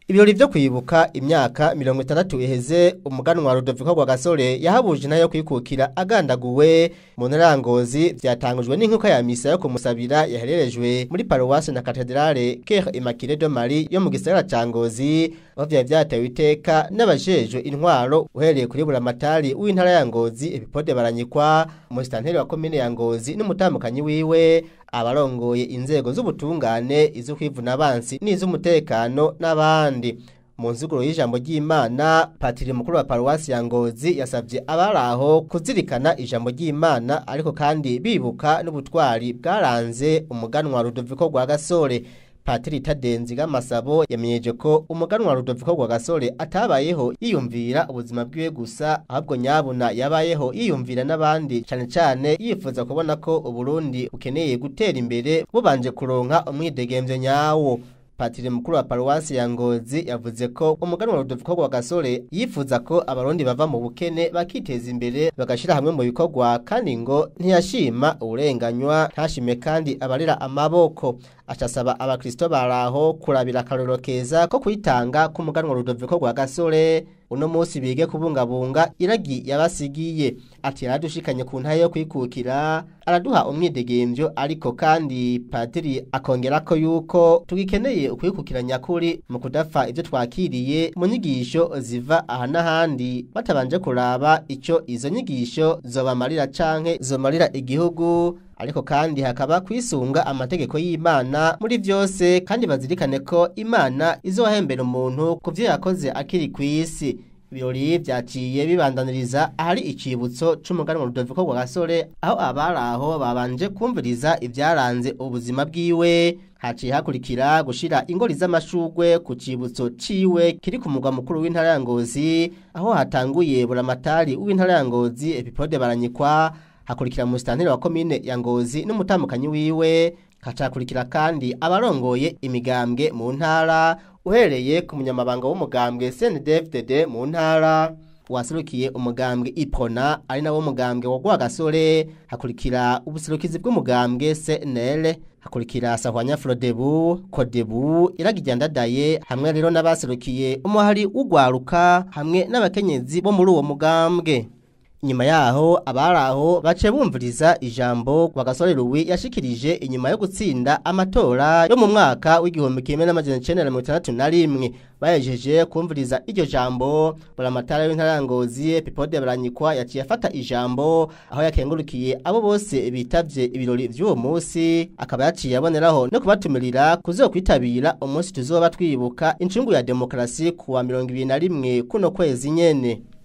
Ibirori vyo kwibuka imyaka mirongo itandatu iheze umuganwa Rudoviko Rwagasore yahabuje intara kwikukira agandaguwe mu ntara ya Ngozi vyatangujwe n'inkuka ya misa yo kumusabira yahererejwe muri paroisse na katedrale Cœur Immaculée de Marie yo mu gisagara ca Ngozi aho vyari vyatewe iteka n'abajejwe intwaro uhereye kuri buramatari w'intara ya Ngozi Epipode Baranyikwa umusitanteri wa komine ya Ngozi n'umutamukanyi wiwe abarongoye inzego z'ubutungane izo kwivuna abansi n'iz'umutekano n'abandi mu nzuguro y'ijambo ry'Imana patiri mukuru wa paruwasi ya Ngozi yasavye abaraho kuzirikana ijambo ry'Imana ariko kandi bibuka n'ubutwari bwaranze umuganwa Rudoviko rwa Gasore Patiri Tadenzi Gamasabo yamenyeje ko umuganwa Rudoviko rwa Gasore atabayeho yiyumvira ubuzima bwiwe gusa ahubwo nyabuna yabayeho yiyumvira n'abandi cyane cyane yifuza kubona ko Uburundi bukeneye gutera imbere bubanje kuronka umwidegemvyo nyawo Patiri mukuru wa paruwasi ya Ngozi yavuze ko umuganwa Rudoviko rwa Gasore yifuza ko abarundi bava mu bukene bakiteza imbere bagashira hamwe mu bikorwa kandi ngo ntiyashima uburenganywa ntashime kandi abarira amaboko acasaba abakristo baraho kurabira akarorero keza ko kwitanga k'umuganwa Rudoviko rwa Gasore uno munsi bige kubungabunga iragi yabasigiye ati yaradushikanye ku ntaye yo kwikukira araduha umwidegemvyo ariko kandi padiri akongera ko yuko tugikeneye ukwikukira nyakuri mu kudafa ivyo twakiriye mu nyigisho ziva aha n'ahandi batabanje kuraba ico izo nyigisho zobamarira canke zomarira igihugu ariko kandi hakaba kwisunga amategeko y'Imana muri vyose kandi bazirikane ko Imana izohembera umuntu ku vyo yakoze akiri kw'isi ibirori vyaciye bibandaniriza ahari icibutso c'umuganwa Rudoviko rwa Gasore aho abaraho babanje kumviriza ivyaranze ubuzima bwiwe haciye hakurikira gushira ingori z'amashugwe ku cibutso ciwe kiri ku mugwa mukuru w'intara ya Ngozi aho hatanguye buramatari w'intara ya Ngozi Epipode Baranyikwa hakurikira musitanteri wa komine ya Ngozi n'umutamukanyi wiwe hacakurikira kandi abarongoye imigambwe mu ntara uhereye ku munyamabanga w'umugambwe CNDD-FDD mu ntara waserukiye umugambwe Iprona ari nawo mugambwe wa Rwagasore hakurikira ubuserukizi bw'umugambwe CNL hakurikira Sahwanya Frodebu Kodebu iragijyandadaye hamwe rero n'abaserukiye umuhari w'ugwaruka hamwe n'abakenyezi bo muri uwo mugambwe Inyuma yaho abaraho bace bumviriza ijambo kwa gasore Louis yashikirije inyuma yo gutsinda amatora yo mu mwaka w'igihumbi kimwe n'amajana 1961 bayejeje kumviriza iryo jambo buramatara w'intara Ngozi Epipode Baranyikwa yaciye afata ijambo aho yakengurukiye abo bose bitavye ibirori vy'uwo munsi akaba yaciye aboneraho no kubatumirira kuzokwitabira umunsi tuzoba twibuka incungu ya demokrasi kuwa 21 kuno kwezi nyene